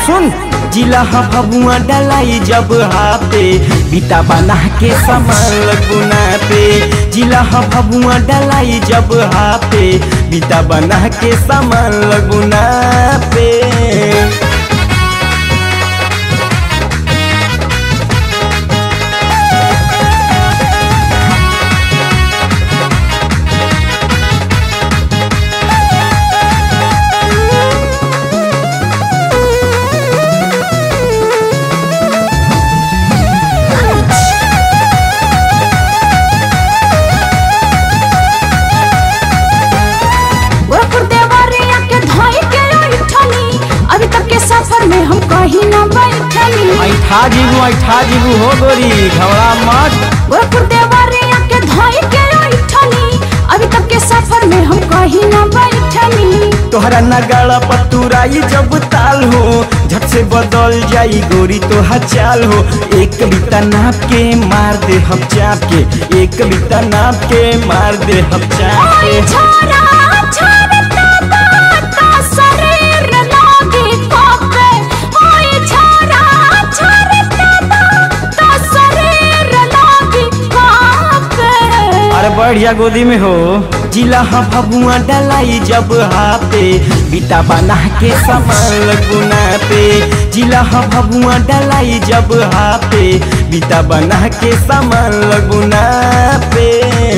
सुन जिला फबुआ डलाई जब हाथे बीता बना के सामान लगुना पे जिला फबुआ डलाई जब हाथे बीता बना के सामान लगुना पे गोरखपुर देवरिया के धोई के उठनी अभी तक के सफर में हम कहीं न बैठनी ऐठा जीबू ऐठा जीबू हो गोरी घबरा मत गोरखपुर देवरिया के धोई के उठनी अभी तक के सफर में हम कहीं न बैठनी तोहरा नगाड़ा पतुराई जब ताल हो झट से बदल जाई गोरी तो चाल हो एक बिता नाप के मार दे हम चाप के एक बिता नाप के मार दे हम चाप ओए के छोरा छोरा ता शरीर लागे कापे ओए छोरा छोरा ता शरीर लागे कापे अरे बढ़िया गोदी में हो जिला फबुआ डलाई जब हाथे बीता बना के सामान गुना पे जिला फबुआ डलाई जब हाथे बीता बना के सामान गुना पे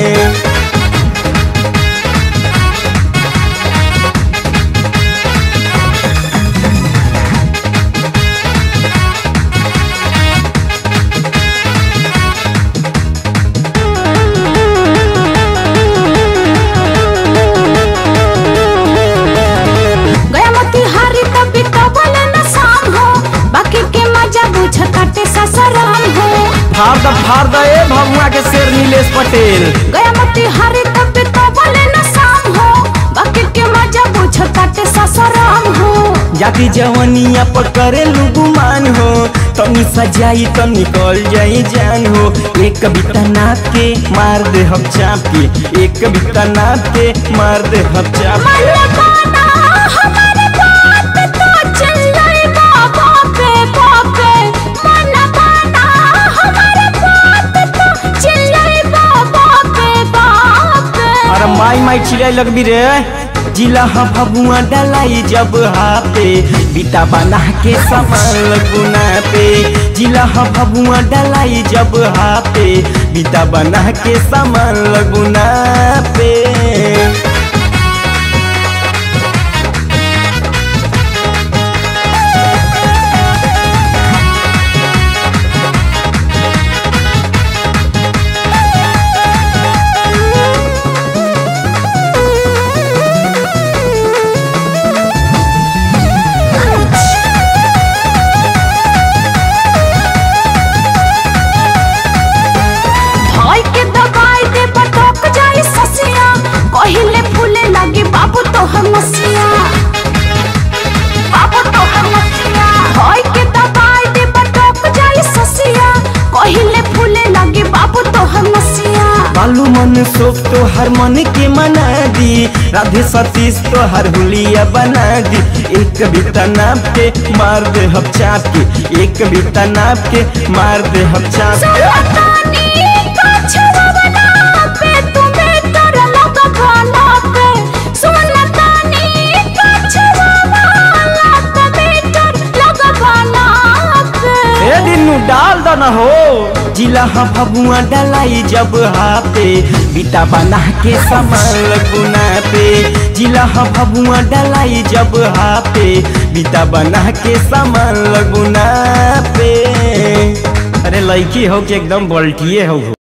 गया मती हारी तभी तो बोले न शाम हो बाकी के मजा बुझ काटे ससराम हो फाड़ द फाड़ द ए भगवा के शेर नीलेश पटेल गया मती हारी तभी तो बोले न शाम हो बाकी के मजा बुझ काटे ससराम हो जाति जवनिया पर करे गुमान हो तनी सजाई तो निकल जाई जान हो एक कविता नाप के मार दे हम चाप के एक कविता नाप के मार दे हम चाप मन के लगाना हमारे बात तो चिल्लाई बाबा पे बापे मन लगाना हमारे बात तो चिल्लाई बाबा पे बापे अरे माई माई चिड़ै लगबी रे जिला फबुआ डलाई जब हाथे बीता बना के सामान गुना पे जिला फबुआ डलाई जब हाथे बीता बना के सामान गुना पे भाई के दबाई दे बटक जाई ससिया कहिले फूले लगे बाबू तो हम मसिया बाबू तो हम मसिया भाई के दबाई दे बटक जाई ससिया कहिले फूले लगे बाबू तो हम मसिया बालू मन सोख तो हर मन के मना दी राधे सतीश तो हर हुलिया बना दी एक कविता नाप के मार दे हम चाप के एक कविता नाप के मार दे हम चाप के सुनतानी का छुरवना पे तुम्हें डर लगा भाला पे सुनतानी का छुरवना पे डर लगा भाला पे ए दिनू डाल दो न हो जिला फबुआ डलाई जब हाथे बीता बना के सामान गुना पे जिला फबुआ डलाई जब हाथे बीता बना के सामान गुना पे अरे लड़की हो कि एकदम बल्टिए हो